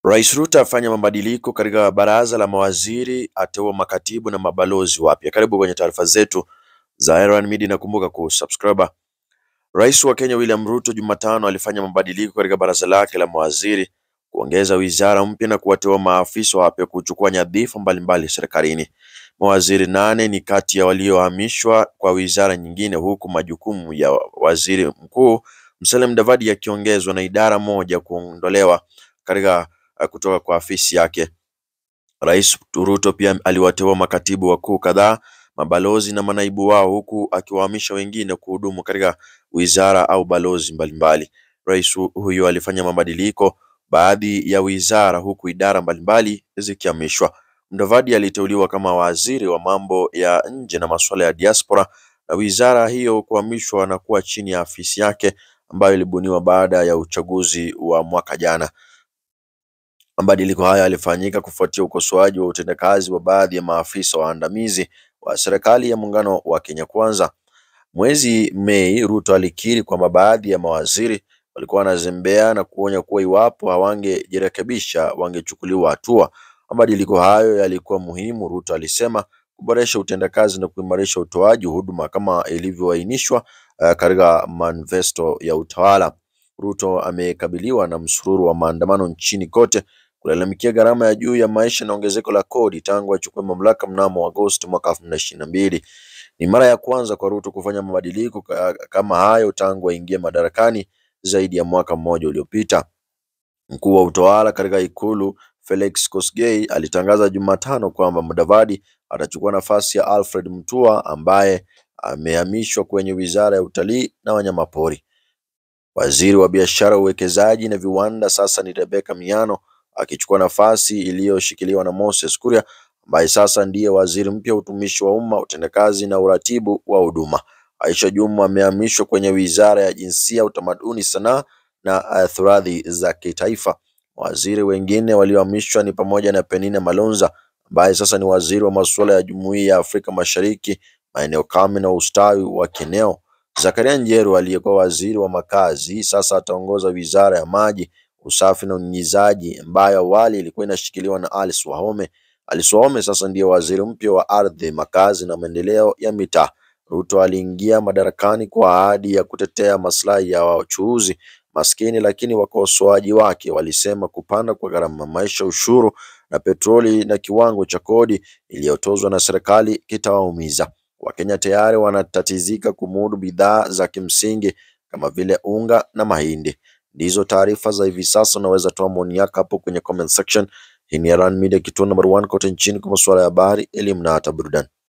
Rais Ruto afanya mabadiliko katika baraza la mawaziri, ateua makatibu na mabalozi wapya. Karibu kwenye taarifa zetu za Erwan Media na kumbuka kusubscribe. Rais wa Kenya William Ruto Jumatano alifanya mabadiliko katika baraza lake la mawaziri, kuongeza wizara mpya na kuwateua maafisa wapya kuchukua nyadhifa mbalimbali serikalini. Mawaziri nane ni kati ya waliohamishwa kwa wizara nyingine, huku majukumu ya waziri mkuu Musalia Mudavadi yakiongezwa na idara moja kuondolewa katika uh, kutoka kwa afisi yake. Rais Ruto pia aliwateua makatibu wakuu kadhaa, mabalozi na manaibu wao, huku akiwahamisha wengine kuhudumu katika wizara au balozi mbalimbali. Rais hu- huyu alifanya mabadiliko baadhi ya wizara, huku idara mbalimbali zikihamishwa. Mudavadi aliteuliwa kama waziri wa mambo ya nje na masuala ya diaspora, na wizara hiyo kuhamishwa na kuwa chini ya afisi yake ambayo ilibuniwa baada ya uchaguzi wa mwaka jana. Mabadiliko haya yalifanyika kufuatia ukosoaji wa utendakazi wa baadhi ya maafisa waandamizi wa serikali ya muungano wa Kenya Kwanza. Mwezi Mei, Ruto alikiri kwamba baadhi ya mawaziri walikuwa wanazembea na kuonya kuwa iwapo hawangejirekebisha wangechukuliwa hatua. Mabadiliko hayo yalikuwa muhimu, Ruto alisema, kuboresha utendakazi na kuimarisha utoaji huduma kama ilivyoainishwa uh, katika manifesto ya utawala. Ruto amekabiliwa na msururu wa maandamano nchini kote kulalamikia gharama ya juu ya maisha na ongezeko la kodi tangu achukue mamlaka mnamo Agosti mwaka elfu mbili na ishirini na mbili. Ni mara ya kwanza kwa Ruto kufanya mabadiliko ka- kama hayo tangu aingie madarakani zaidi ya mwaka mmoja uliopita. Mkuu wa utawala katika ikulu Felix Kosgei alitangaza Jumatano kwamba Mudavadi atachukua nafasi ya Alfred Mutua ambaye amehamishwa kwenye wizara ya utalii na wanyamapori. Waziri wa biashara, uwekezaji na viwanda sasa ni Rebecca Miano akichukua nafasi iliyoshikiliwa na Moses Kuria ambaye sasa ndiye waziri mpya wa utumishi wa umma, utendakazi na uratibu wa huduma. Aisha Jumwa amehamishwa kwenye wizara ya jinsia, utamaduni, sanaa na uh, turathi za kitaifa. Waziri wengine waliohamishwa ni pamoja na Penina Malonza ambaye sasa ni waziri wa masuala ya Jumuiya ya Afrika Mashariki, maeneo kame na ustawi wa kieneo. Zakaria Njeru aliyekuwa waziri wa makazi sasa ataongoza wizara ya maji, usafi na unyunyizaji ambayo awali ilikuwa inashikiliwa na Alice Wahome. Alice Wahome sasa ndiye waziri mpya wa ardhi, makazi na maendeleo ya mitaa. Ruto aliingia madarakani kwa ahadi ya kutetea maslahi ya wachuuzi maskini, lakini wakosoaji wake walisema kupanda kwa gharama ya maisha, ushuru na petroli na kiwango cha kodi iliyotozwa na serikali kitawaumiza. Wakenya tayari wanatatizika kumudu bidhaa za kimsingi kama vile unga na mahindi. Ndizo taarifa za hivi sasa, unaweza toa maoni yako hapo kwenye comment section. Hii ni Erwan Media, kituo number one kote nchini kwa masuala ya habari, elimu na hata burudani.